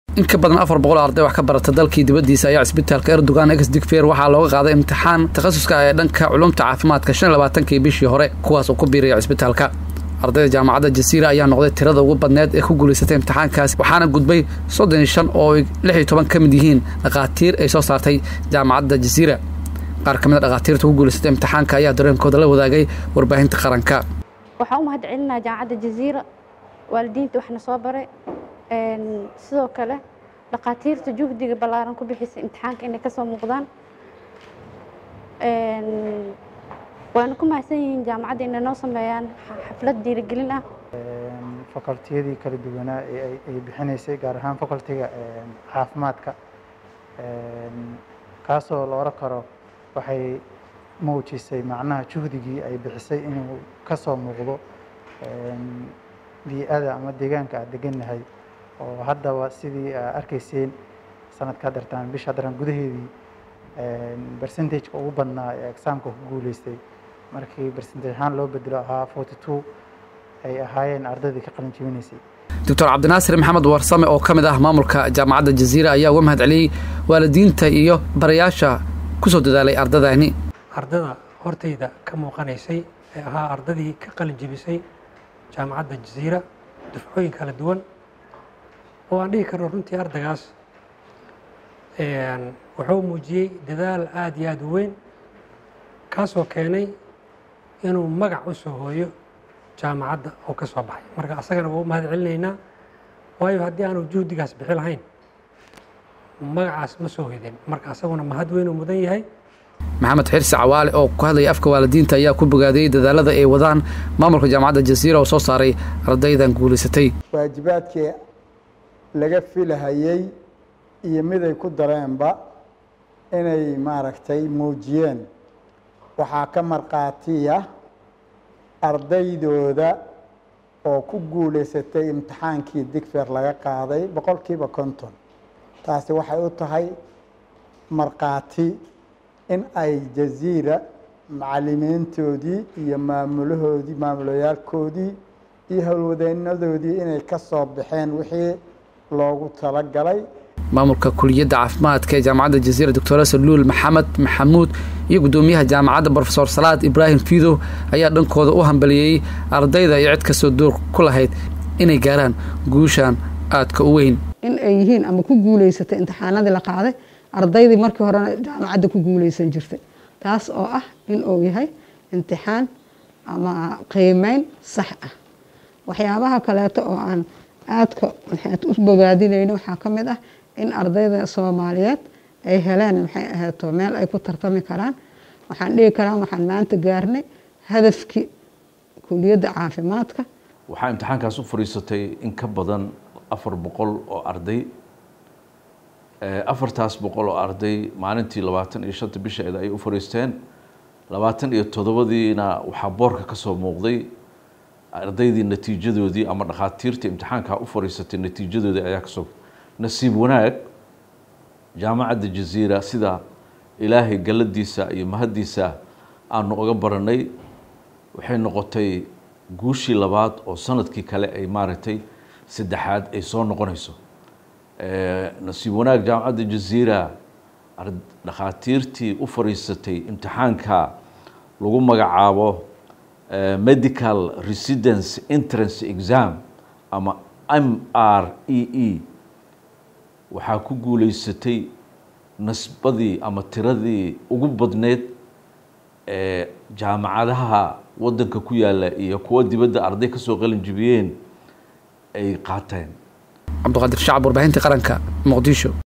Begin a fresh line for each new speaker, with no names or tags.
in ka badan afar boqol arday wax ka barata dalkii dibaddiisa ayaa cisbitaalka erdogan ex digfer waxaa looga qaaday imtixaan takhasuska ee dhanka culumta caafimaadka shan labaatankii bishii hore kuwaas oo ku biiraya cisbitaalka ardayda jaamacadda jasiira ayaa noqday tirada ugu badneed ee ku guulaysatay imtixaankaas waxaana gudbay soddon iyo shan oo lix iyo toban ka mid yihiin dhakhaatiir ay soo saartay jaamacadda jasiira qaar ka mid a dhakhaatiirta ku guulaysatay imtixaanka ayaa dareenkooda la wadaagay warbaahinta qaranka
waxaan u mahad celinaa jaamacadda jaziira waalidiinta waxna soo baray sidoo kale dhakhaatiirta juhdiga ballaaran ku bixisay imtixaanka inay kasoo muuqdaan waana ku mahadsan yihiin jaamacadda inay noo sameeyaan xaflad dhiirigelin ah
facultiyadii kala duwanaa ee ay bixinaysay gaar ahaan facultiga caafimaadka kaasoo la oran karo waxay muujisay macnaha juhdigii ay bixisay inuu ka soo muuqdo bii-ada ama deegaanka aad degannahay oo haddaba sidii aa arkayseen sanadka hadartaan bisha haddaran gudaheedii percentageka ugu badnaa ee exaamka ku guuleystay markii percentage ahaan loo bedelo ahaa forty two ay ahaayeen ardaydii ka qalin jebinaysay
doctor cabdinaasir maxamed warsame oo ka mid ah maamulka jaamacadda jaziira ayaa uga mahad celiyey waalidiinta iyo barayaasha kusoo dadaalay ardadani
ardada hortayda ka muuqanaysay ee ahaa ardadii ka qalin jebisay jaamacadda jaziira dufcooyin kala duwan oo aan dhihi karno runtii ardagaas wuxuu muujiyey dadaal aada iyo aada u weyn kaasoo keenay inuu magac u soo hooyo jaamacadda oo ka soo baxay marka asagana waa u mahad celinaynaa waayo haddii aanu juhdigaas bixi lahayn magacaas ma soo hoydeen marka asaguna mahad weyn uu mudan yahay
maxamed xirsi cawaale oo ku hadlaya afka waalidiinta ayaa ku bogaadiyey dadaalada ay wadaan maamulka jaamacadda jasiira oo soo saaray ardaydan guulaysatay
waajibaadkii laga filahayey iyo miday ku dareenba inay maaragtay muujiyeen waxaa ka markhaatiya ardaydooda oo ku guulaysatay imtixaankii digfer laga qaaday boqolkiiba konton taasi waxay u tahay markhaati in ay jaziira macalimiintoodii iyo maamulahoodii maamulayaalkoodii iyo howlwadeynadoodii inay ka soo baxeen wixii loogu talagalay
maamulka kuliyadda caafimaadka ee jaamacadda jaziira doctor saluul maxamed maxamuud iyo guddoomiyaha jaamacadda brofesor salaad ibraahim fiidow ayaa dhankooda u hambaliyey ardayda iyo cid kastoo door ku lahayd inay gaaraan guushan aadka u weyn
in ay yihiin ama ku guulaysatay imtixaanadii la qaaday ardaydii markii horena jaamacadda ku guulaysan jirtay taas oo ah in uu yahay imtixaan ama qiimeyn sax ah waxyaabaha kaleeto oo aan aadka maxaad u bogaadinayno waxaa ka mid ah in ardayda soomaaliyeed ay heleen maxay ahaato meel ay ku tartami karaan waxaan dhihi karaa waxaan maanta gaarnay hadafkii kuliyadda caafimaadka
waxaa imtixaankaas u fadhiisatay in ka badan afar boqol oo arday afartaas boqol oo arday maalintii labaatan iyo shanta bisheeda ay u fadhiisteen labaatan iyo toddobadiina waxaa boorka ka soo muuqday ardaydii natiijadoodii ama dhakhaatiirtii imtixaankaa u fadhiisatay natiijadoodii ayaa kasoo nasiib wanaag jaamacadda jaziira sida ilaahay galladiisa iyo mahaddiisa aanu uga baranay waxay noqotay guushii labaad oo sanadkii kale ay maaragtay saddexaad ay soo noqonayso nasiib wanaag jaamacadda jaziira dhakhaatiirtii u fadhiisatay imtixaanka lagu magacaabo medical residence entrance exam ama m r e e waxaa ku guulaysatay nasbadii ama tiradii ugu badneyd ee jaamacadaha waddanka ku yaalla iyo kuwa dibadda arday ka soo qalin jibiyeen ay qaateen
cabdiqaadir shacab warbaahinta qaranka muqdisho